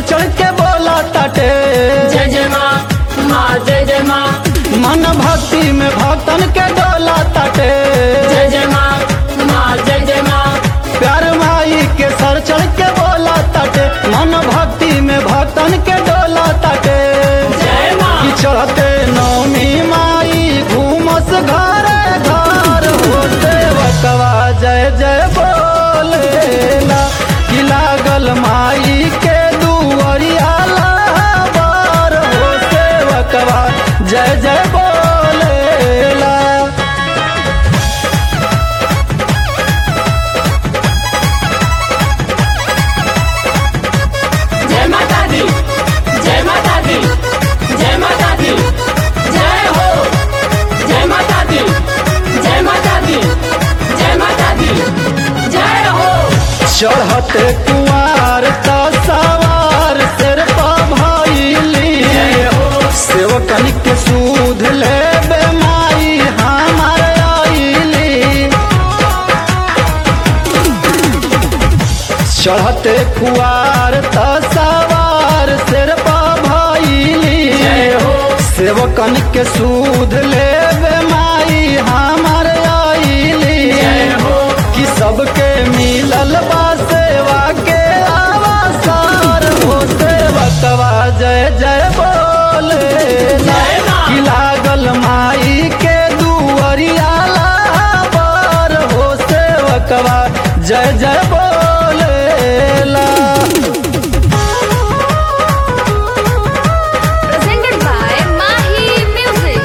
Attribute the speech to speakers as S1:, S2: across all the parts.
S1: सर चढ़ के बोला ताटे
S2: जय जय माँ माँ जय जय माँ
S1: मन भक्ति में भक्तन के डोला ताटे
S2: जय जय माँ माँ जय जय माँ
S1: प्यार माई के सर चढ़ के बोला ताटे मन भक्ति में भक्तन के डोला ताटे
S2: जय माँ
S1: कि चढ़ते नौमी माई घूमस घर घर होते बकवा जय जय बोलेला कि लागल माई के दुअरिया लाबार होते बकवा जय जय बोलेला
S2: जय माता दी जय माता दी जय माता दी जय हो जय माता दी जय माता दी जय माता दी जय हो
S1: चढ़ते कुआर त सवार सिर भैली सेवकन के सूद ले माई हमार आईली चढ़ते कुआर त सवार सिर भैली सेवकन के सूद ले माई हमार आईली कि सबके मिलल बा सेवा के आवासार हो सेवकवा जय जय बोले
S2: जय माँ।
S1: कि लागल माई के दुअरिया लाबार हो सेवकवा जय जय बोलेला
S3: presented by Mahi Music.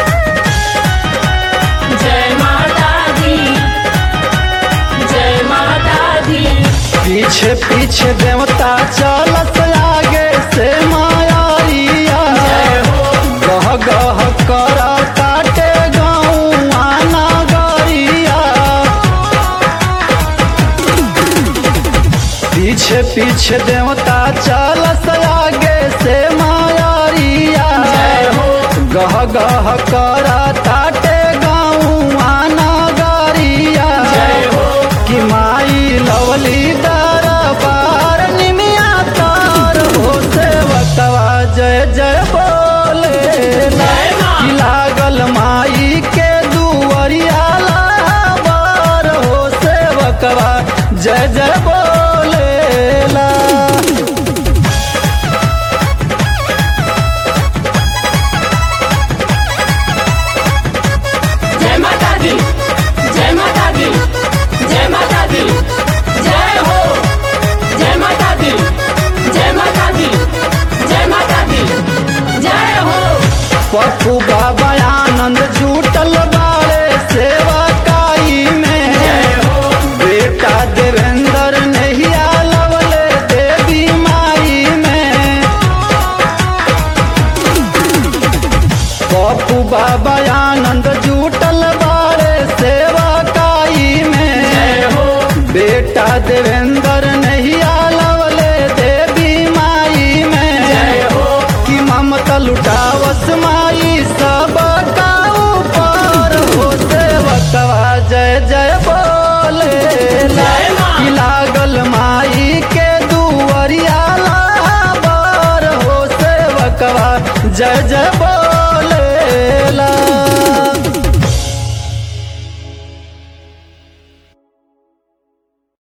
S2: जय माता दी जय माता दी
S1: पीछे पीछे देवता चलत आगे से मायारिया गह गह कर काटे गाँव आना गरिया पीछे पीछे देवता चलत आगे से मायारिया गह गह कर ताटे गाँव आना गरिया कि माई लवली दरबार निमिया तार हो सेवकवा जय जय बोले
S2: जय माँ।
S1: कि लागल माई के दुअरिया लाबार हो सेवकवा जय जय बोलेला
S2: जय माता दी जय माता दी जय माता दी जय हो जय माता दी जय माता दी जय माता दी जय हो
S1: पप्पू बाबा आनंद जुटल बाड़े सेवा काई में बेटा देवेंद्र नहिया लवले देवी माई में पप्पू बाबा आनंद जुटल बाड़े सेवा काई में बेटा देवेंद्र नहिया लवले देवी माई में कि ममता लुटावस माई सब का ऊपर हो सेवकवा जय जय बोले
S2: जय माँ।
S1: कि लागल माई के दुअरिया लाबार हो सेवकवा जय जय बोलेला